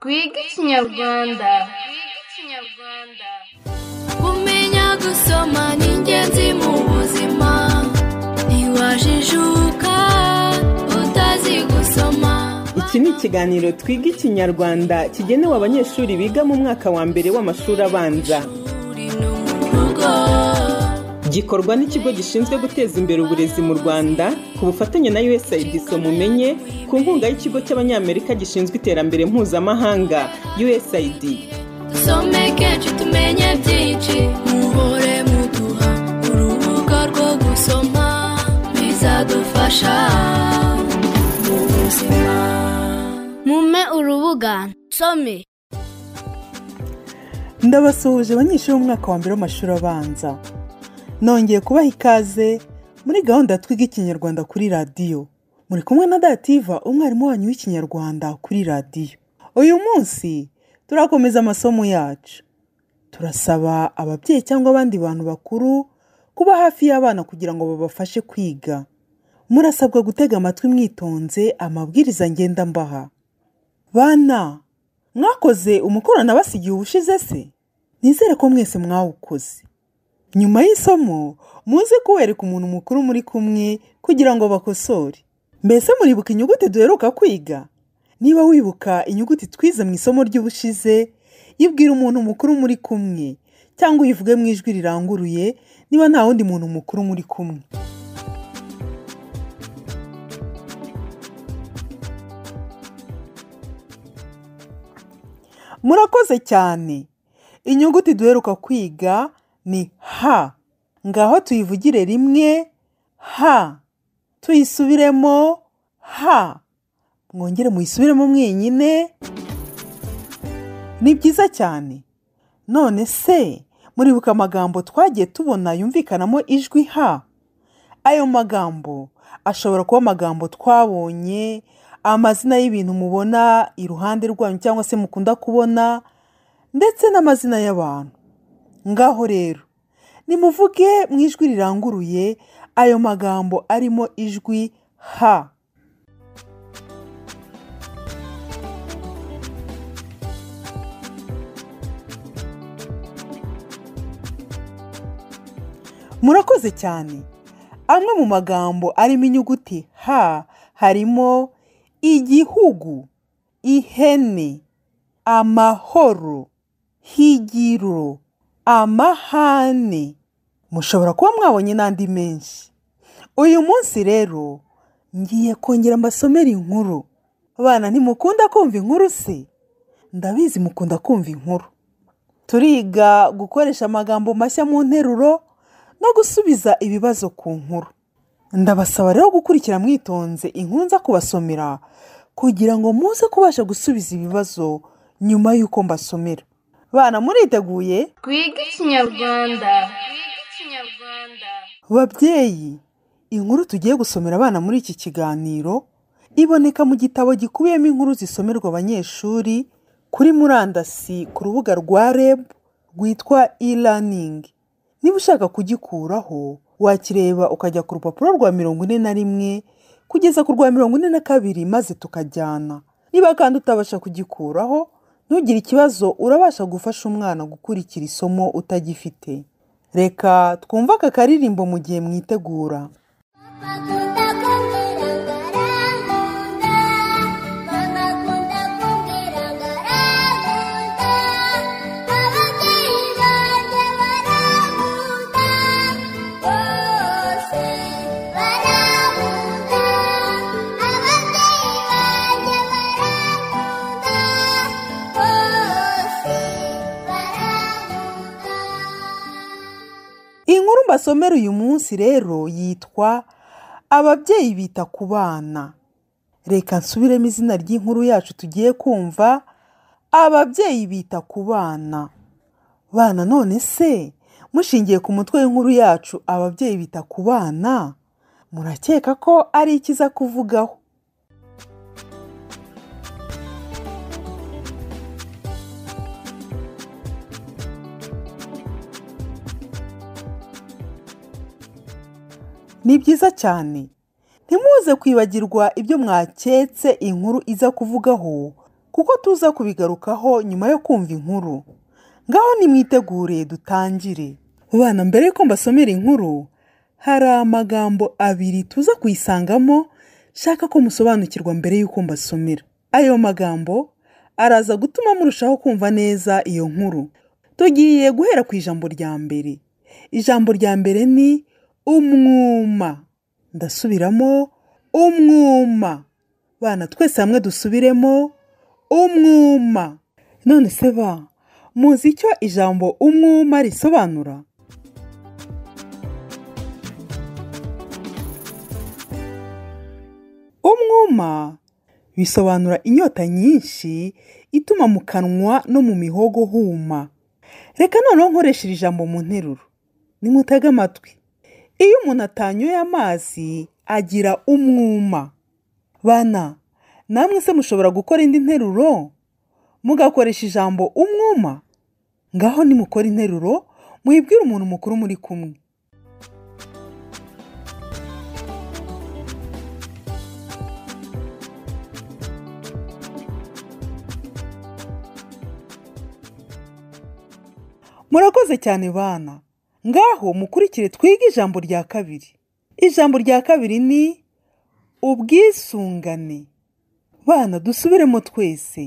twige ikinyarwanda kumenya gusoma ni ingenzi mu buzima ntiwajijuka utazi gusoma iki ni ikiganiro twiga ikinyarwanda kigenewe abanyeshuri biga mu mwaka wa mbere w'amashuri abanza uri no mu rugo gikorwa n'ikigo gishinzwe guteza imbere uburezi mu rwanda ku bufatanye na usaid mumenye ku nkunga y'ikigo cy'abanyamerika gishinzwe iterambere mpuzamahanga usaid dusome kenshi tumenye byinshi muhore muduha urubuga rwo gusoma bizadufasha mu buzima mume urubuga nsome ndabasuhuje abanyeshuri b'umwaka wa mbere w'amashuri abanza nongeye kubaha ikaze muri gahunda ya twiga ikinyarwanda kuri radiyo muri kumwe na dativa umwarimu wanyu w'ikinyarwanda kuri radiyo uyu munsi turakomeza amasomo yacu turasaba ababyeyi cyangwa abandi bantu bakuru kuba hafi y'abana kugira ngo babafashe kwiga murasabwa gutega amatwi mwitonze amabwiriza ngenda mbaha bana mwakoze umukorano basigiye ubushize se nizere ko mwese mwawukoze nyuma y'isomo muze kuwereka umuntu mukuru muri kumwe kugira ngo bakosore mbese muribuka inyuguti duheruka kwiga niba wibuka inyuguti twize mu isomo ry'ubushize ibwira umuntu mukuru muri kumwe cyangwa uyivuge mu ijwi riranguruye niba nta wundi muntu mukuru muri kumwe murakoze cyane inyuguti duheruka kwiga ni ha ngaho tuyivugire rimwe ha tuyisubiremo ha mwongere muyisubiremo mwenyine ni byiza cyane none se muribuka amagambo twagiye tubona yumvikanamo ijwi ha ayo magambo ashobora kuba amagambo twabonye amazina y'ibintu mubona iruhande rwanyu cyangwa se mukunda kubona ndetse n'amazina y'abantu ngaho rero nimuvuge mu ijwi riranguruye ayo magambo arimo ijwi ha murakoze cyane amwe mu magambo arimo inyuguti ha harimo igihugu ihene amahoro higiro amahane mushobora kuba mwabonye n'andi menshi uyu munsi rero ngiye kongera mbasomere inkuru abana ntimukunda kumva inkuru se ndabizi mukunda kumva inkuru turiga gukoresha amagambo mashya mu nteruro no gusubiza ibibazo ku nkuru ndabasaba rero gukurikira mwitonze inkuru nza kubasomera kugira ngo muze kubasha gusubiza ibibazo nyuma y'uko mbasomera bana muriteguye twige ikinyarwanda babyeyi inkuru tugiye gusomera abana muri iki kiganiro iboneka mu gitabo gikubiyemo inkuru zisomerwa abanyeshuri kuri murandasi ku rubuga rwa reb rwitwa e-learning niba ushaka kugikuraho wakireba ukajya ku rupapuro rwa mirongo ine na rimwe kugeza ku rwa mirongo ine na kabiri maze tukajyana niba kandi utabasha kugikuraho ntugire ikibazo urabasha gufasha umwana gukurikira isomo utagifite reka twumve aka karirimbo mu gihe mwitegura akunda kumbwira ngo arankunda mama akunda kumbwira ngo arankunda ababyeyi banjye barankunda bose barankunda ababyeyi banjye barankunda bose barankunda inkuru mbasomera uyu munsi rero yitwa ababyeyi bita ku bana reka nsubiremo izina ry'inkuru yacu tugiye kumva ababyeyi bita ku bana bana none se mushingiye ku mutwe w'inkuru yacu ababyeyi bita ku bana murakeka ko ari ikiza kuvugaho ni byiza cyane ntimuze kwibagirwa ibyo mwaketse inkuru iza kuvugaho kuko tuza kubigarukaho nyuma yo kumva inkuru ngaho nimwitegure dutangire bana mbere y'uko mbasomera inkuru hari amagambo abiri tuza kuyisangamo shaka ko musobanukirwa mbere y'uko mbasomera ayo magambo araza gutuma murushaho kumva neza iyo nkuru tugiye guhera ku ijambo rya mbere ijambo rya mbere ni umwuma ndasubiramo umwuma bana twese hamwe dusubiremo umwuma none se ba muzi icyo ijambo umwuma risobanura umwuma bisobanura inyota nyinshi ituma mu kanwa no mu mihogo huma reka noneho nkoresha iri jambo mu nteruro nimutege amatwi iyo umuntu atanyoye amazi agira umwuma bana namwe se mushobora gukora indi nteruro mugakoresha ijambo umwuma ngaho nimukora interuro muhibwira umuntu mukuru muri kumwe murakoze cyane bana ngaho mukurikire twige ijambo rya kabiri ijambo rya kabiri ni ubwisungane bana dusubiremo twese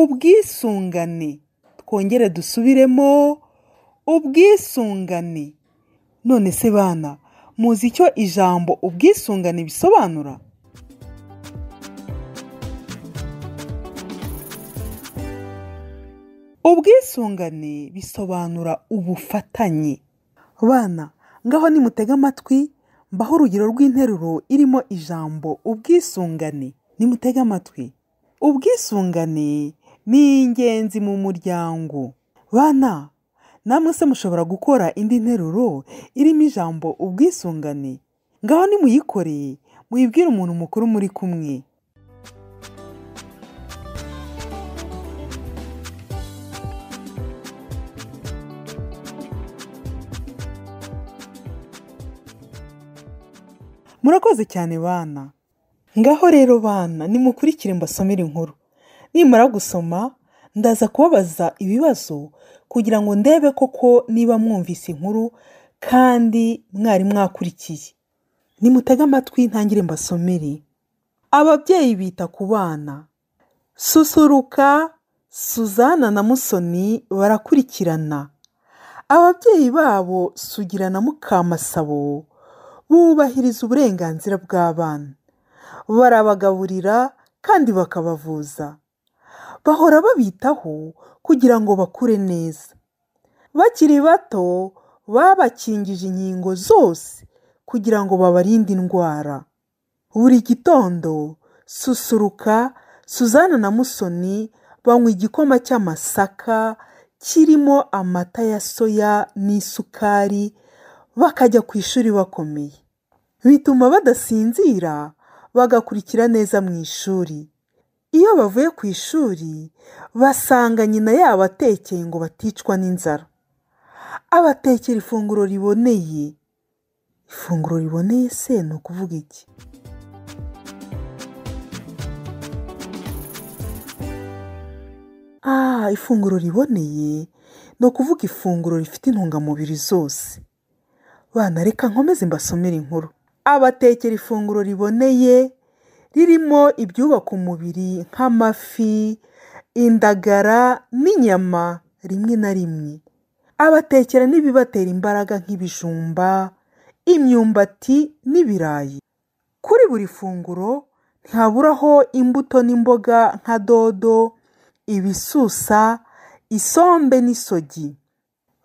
ubwisungane twongere dusubiremo ubwisungane none se bana muzi icyo ijambo ubwisungane bisobanura ubwisungane bisobanura ubufatanye bana ngaho nimutega amatwi mbaho urugero rw'interuro irimo ijambo ubwisungane nimutega amatwi ubwisungane ni ingenzi mu muryango bana namwe se mushobora gukora indi nteruro irimo ijambo ubwisungane ngaho nimuyikoreye muyibwire umuntu mukuru muri kumwe murakoze cyane bana ngaho rero bana nimukurikire mbasomere inkuru nimara gusoma ndaza kubabaza ibibazo kugira ngo ndebe koko niba mwumvise inkuru kandi mwari mwakurikiye nimutege amatwi ntangire mbasomere ababyeyi bita ku bana susuruka suzana na musoni barakurikirana ababyeyi babo sugira na mukamasabo bubahiriza uburenganzira bw'abana barabagaburira kandi bakabavuza bahora babitaho kugira ngo bakure neza bakiri bato babakingije inkingo zose kugira ngo babarinde indwara buri gitondo susuruka suzana na musoni banywa igikoma cy'amasaka kirimo amata ya soya n'isukari bakajya ku ishuri bakomeye bituma badasinzira bagakurikira neza mu ishuri iyo bavuye ku ishuri basanga nyina yabo atekeye ngo baticwa n'inzara abatekera ifunguro riboneye ifunguro riboneye se ni ukuvuga iki ah ifunguro riboneye ni ukuvuga ifunguro rifite intungamubiri zose bana reka nkomeze mbasomere inkuru abatekera ifunguro riboneye ririmo ibyubaka umubiri nk'amafi indagara n'inyama rimwe na rimwe abatekera n'ibibatera imbaraga nk'ibijumba imyumbati n'ibirayi kuri buri funguro ntihaburaho imbuto n'imboga nka dodo ibisusa isombe n'isogi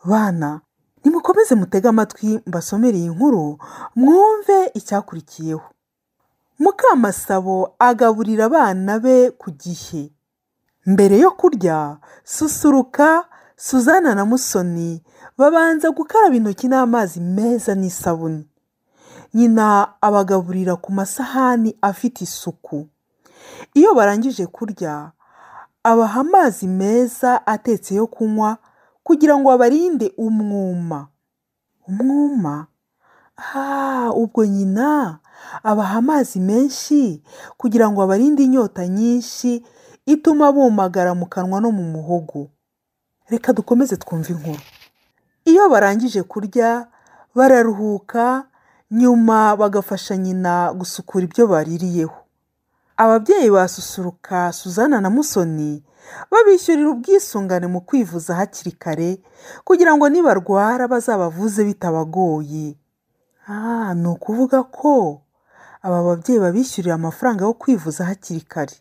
bana nimukomeze mutege amatwi mbasomere iyi nkuru mwumve icyakurikiyeho mukamasabo agaburira abana be ku gihe mbere yo kurya susuruka suzana na musoni babanza gukaraba intoki n'amazi meza n'isabune nyina abagaburira ku masahani afite isuku iyo barangije kurya abaha amazi meza atetse yo kunywa kugira ngo abarinde umwuma umwuma ubwo nyina abaha amazi menshi kugira ngo abarinde inyota nyinshi ituma bumagara mu kanwa no mu muhogo reka dukomeze twumve inkuru iyo barangije kurya bararuhuka nyuma bagafasha nyina gusukura ibyo baririyeho ababyeyi basusuruka suzana na musoni babishyurira ubwisungane mu kwivuza hakiri kare kugira ngo nibarwara bazabavuze bitabagoye ah ni ukuvuga ko aba babyeyi babishyurira amafaranga yo kwivuza hakiri kare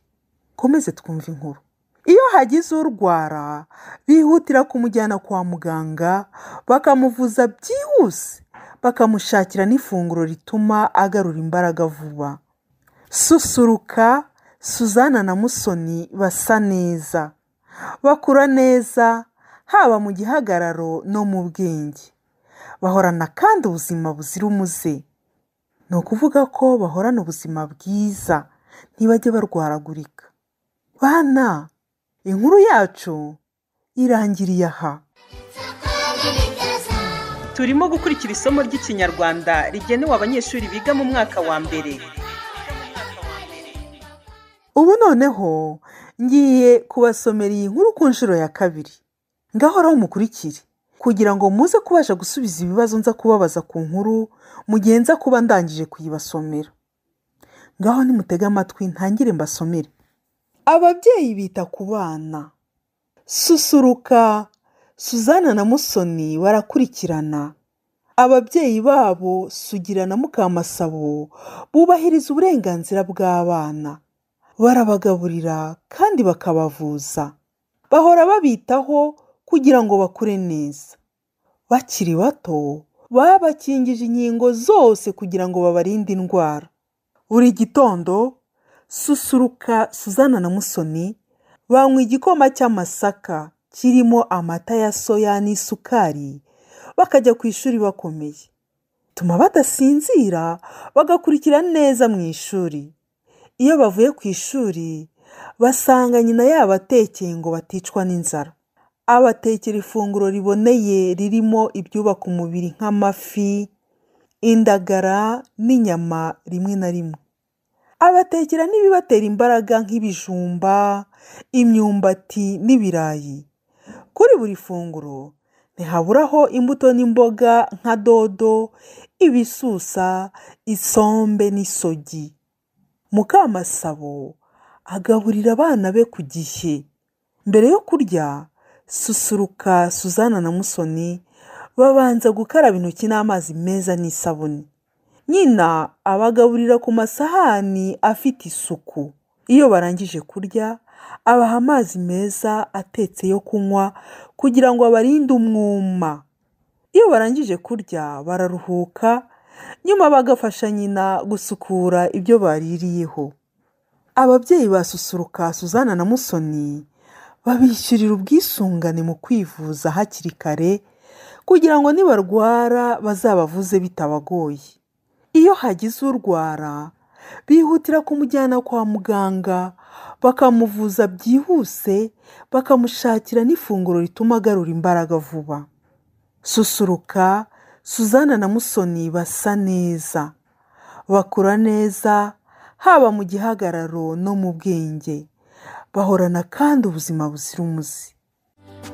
komeze twumva inkuru iyo hagize urwara bihutira kumujyana kwa muganga bakamuvuza byihuse bakamushakira n'ifunguro rituma agarura imbaraga vuba susuruka suzana na musoni basa neza bakura neza haba mu gihagararo no mu bwenge bahorana kandi ubuzima buzira umuze ni ukuvuga ko bahorana ubuzima bwiza ntibajye barwaragurika bana inkuru yacu irangiriye aha turimo gukurikira isomo ry'ikinyarwanda rigenewe abanyeshuri biga mu mwaka wa mbere ubu noneho ngiye kubasomera iyi nkuru ku nshuro ya kabiri ngahoraho mukurikire kugira ngo muze kubasha gusubiza ibibazo nza kubabaza ku nkuru mu gihe nza kuba ndangije kuyibasomera ngaho nimutege amatwi ntangire mbasomere ababyeyi bita ku bana susuruka suzana na musoni barakurikirana ababyeyi babo sugira na mukamasabo bubahiriza uburenganzira bw'abana barabagaburira kandi bakabavuza bahora babitaho kugira ngo bakure neza bakiri bato babakingije inkingo zose kugira ngo babarinde indwara buri gitondo susuruka suzana na musoni banywa igikoma cy'amasaka kirimo amata ya soya n'isukari bakajya ku ishuri bakomeye tuma badasinzira bagakurikira neza mu ishuri iyo bavuye ku ishuri basanga nyina yabatekeye ngo baticwa n'inzara abatekera ifunguro riboneye ririmo ibyubaka umubiri nk'amafi indagara n'inyama rimwe na rimwe abatekera n'ibibatera imbaraga nk'ibijumba imyumbati n'ibirayi kuri buri funguro ntihaburaho imbuto n'imboga nka dodo ibisusa isombe n'isogi mukamasabo agaburira abana be ku gihe mbere yo kurya susuruka suzana na musoni babanza gukaraba intoki n'amazi meza n'isabune nyina abagaburira ku masahani afite isuku iyo barangije kurya abaha amazi meza atetse yo kunywa kugira ngo abarinde umwuma iyo barangije kurya bararuhuka nyuma bagafasha nyina gusukura ibyo baririyeho ababyeyi basusuruka suzana na musoni babishyurira ubwisungane mu kwivuza hakiri kare kugira ngo nibarwara bazabavuze bitabagoye iyo hagize urwara bihutira kumujyana kwa muganga bakamuvuza byihuse bakamushakira n'ifunguro rituma agarura imbaraga vuba susuruka suzana na musoni basa neza bakura neza haba mu gihagararo no mu bwenge bahorana kandi ubuzima buzira umuze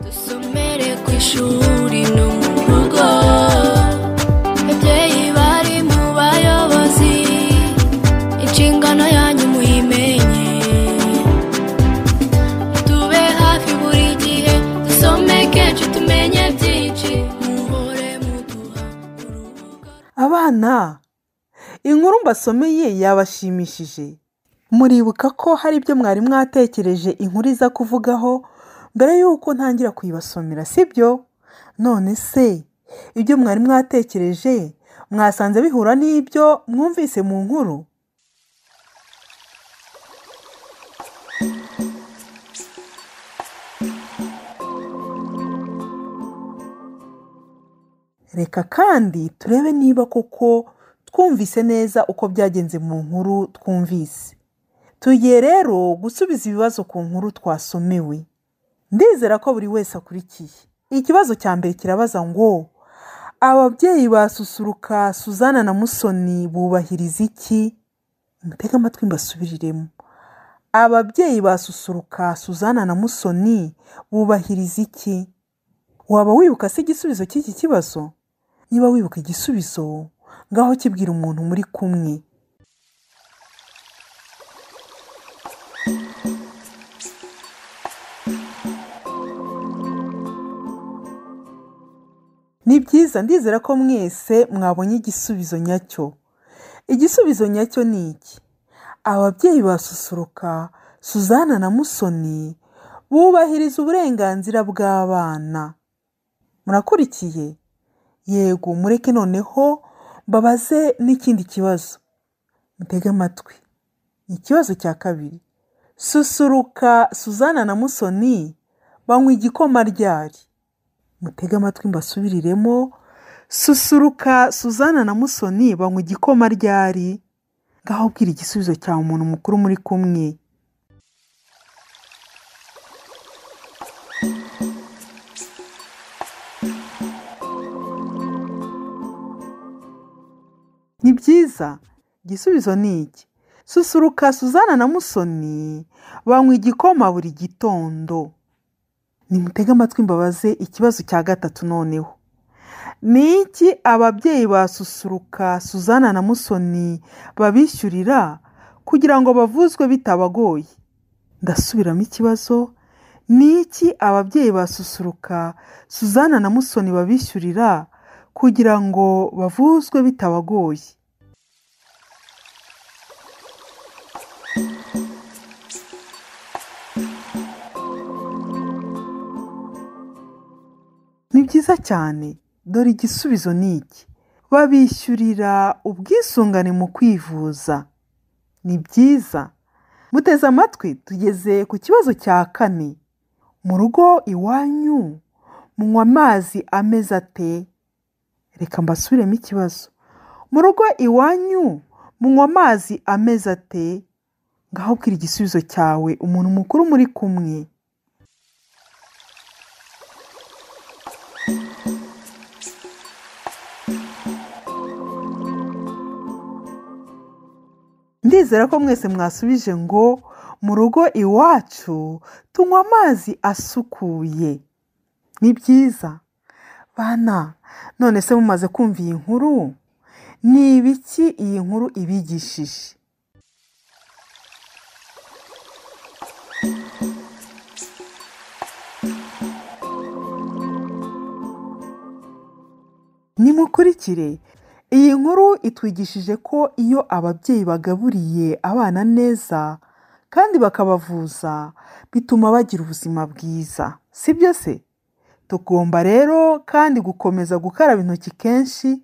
dusomere ku ishuri no mu rugo ababyeyi bari mu bayobozi inshingano yanyu muyimenye tube hafi buri gihe dusome kenshi tumenye byinshi muhore muduha urubuga abana inkuru mbasomeye yabashimishije muribuka ko hari ibyo mwari mwatekereje inkuru iza kuvugaho mbere y'uko ntangira kuyibasomera sibyo none se ibyo mwari mwatekereje mwasanze bihura n'ibyo mwumvise mu nkuru reka kandi turebe niba koko twumvise neza uko byagenze mu nkuru twumvise tugiye rero gusubiza ibibazo ku nkuru twasomewe ndizera ko buri wese akurikiye ikibazo cya mbere kirabaza ngo ababyeyi basusuruka suzana na musoni bubahiriza iki mutege amatwi mbasubiriremo ababyeyi ba susuruka suzana na musoni bubahiriza iki waba wibuka se igisubizo cy'iki kibazo niba wibuka igisubizo ngaho kibwira umuntu muri kumwe ni byiza ndizera ko mwese mwabonye igisubizo nyacyo igisubizo nyacyo ni iki ababyeyi ba susuruka suzana na musoni bubahiriza uburenganzira bw'abana murakurikiye yego mureke noneho mbabaze n'ikindi kibazo mutege amatwi ni ikibazo cya kabiri susuruka suzana na musoni banywa igikoma ryari mutege amatwi mbasubiriremo susuruka suzana na musoni banywa igikoma ryari ngaho ubwira igisubizo cyawe umuntu mukuru muri kumwe ni byiza igisubizo ni iki susuruka suzana na musoni banywa igikoma buri gitondo nimutege amatwi mbabaze ikibazo cya gatatu noneho ni iki ababyeyi ba susuruka suzana na musoni babishyurira kugira ngo bavuzwe bitabagoye ndasubiramo ikibazo ni iki ababyeyi ba susuruka suzana na musoni babishyurira kugira ngo bavuzwe bitabagoye ni byiza cyane dore igisubizo ni iki babishyurira ubwisungane mu kwivuza ni byiza muteze amatwi tugeze ku kibazo cya kane mu rugo iwanyu munywa amazi ameze ate reka mbasubiremo ikibazo mu rugo iwanyu munywa amazi ameze ate ngaho bwira igisubizo cyawe umuntu mukuru muri kumwe ndizera ko mwese mwasubije ngo mu rugo iwacu tunywa amazi asukuye ni byiza bana none se mumaze kumva iyi nkuru ni ibiki iyi nkuru ibigishije nimukurikire iyi nkuru itwigishije ko iyo ababyeyi bagaburiye abana neza kandi bakabavuza bituma bagira ubuzima bwiza si byo se tugomba rero kandi gukomeza gukaraba intoki kenshi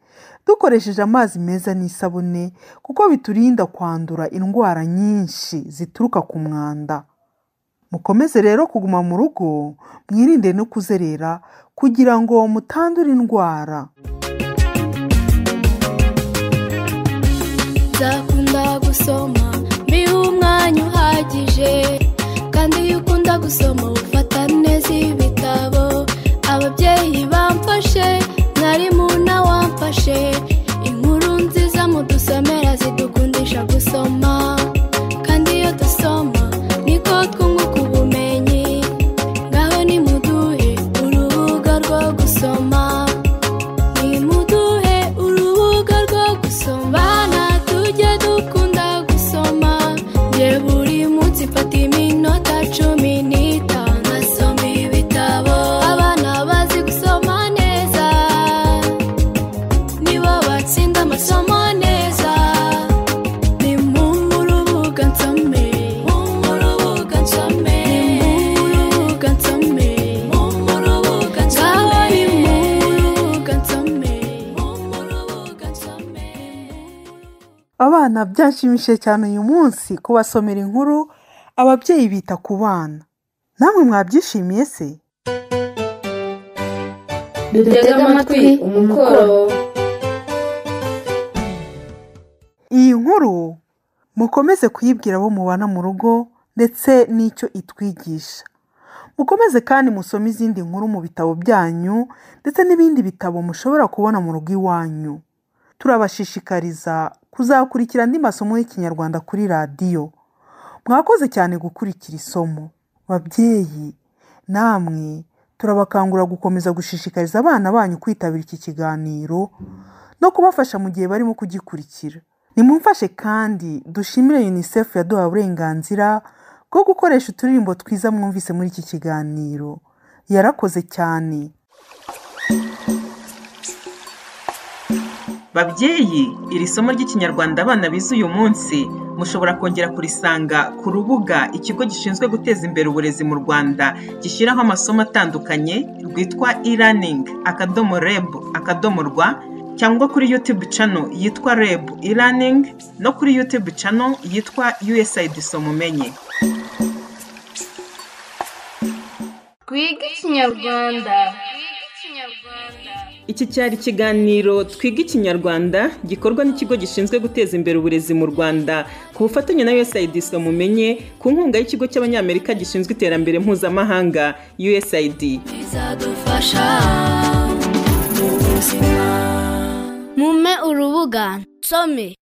dukoresheje amazi meza n'isabune kuko biturinda kwandura indwara nyinshi zituruka ku mwanda mukomeze rero kuguma mu rugo mwirinde no kuzerera kugira ngo mutandure indwara nzakunda gusoma mbihe umwanya uhagije kandi iyo ukunda gusoma ufata neza ibitabo ababyeyi bamfashe mwarimu wamfashe inkuru nziza mudusomera zidukundisha gusoma kandi iyo dusoma niko twunguka ubumenyi ngaho nimuduhe urubuga rwo gusoma nimuduhe urubuga rwo gusoma bana tujye dukunda gusoma nge buri munsi mfata iminota cumi n'itanu nasoma ibitabo abana bazi gusoma neza nibo batsinda amasomo neza ni mu rubuga nsome mu rubuga nsome mu rubuga nsome mu rubuga nsome ni mu rubuga nsome mu rubuga nsome abana byanshimishije cyane uyu munsi kubasomera inkuru ababyeyi bita ku bana namwe mwabyishimiye se duteze amatwi umukoro iyi nkuru mukomeze kuyibwira abo mubana mu rugo ndetse n'icyo itwigisha mukomeze kandi musome izindi nkuru mu bitabo byanyu ndetse n'ibindi bitabo mushobora kubona mu rugo iwanyu turabashishikariza kuzakurikira andi masomo y'ikinyarwanda kuri radiyo mwakoze cyane gukurikira isomo babyeyi namwe turabakangura gukomeza gushishikariza abana banyu kwitabira iki kiganiro no kubafasha mu gihe barimo kugikurikira nimumfashe kandi dushimire unicef yaduhaye uburenganzira bwo gukoresha uturirimbo twiza mwumvise muri iki kiganiro yarakoze cyane babyeyi iri somo ry'ikinyarwanda abana bize uyu munsi mushobora kongera kurisanga ku rubuga ikigo gishinzwe guteza imbere uburezi mu rwanda gishyiraho amasomo atandukanye rwitwa e-learning akadomo reb akadomo rwa cyangwa kuri youtube channel yitwa reb e-learning no kuri youtube channel yitwa usaid somumenye twige ikinyarwanda iki cyari ikiganiro twiga ikinyarwanda gikorwa n'ikigo gishinzwe guteza imbere uburezi mu rwanda ku bufatanye na usaid somumenye ku nkunga y'ikigo cy'abanyamerika gishinzwe iterambere mpuzamahanga usaid bizadufasha mu buzima mume urubuga some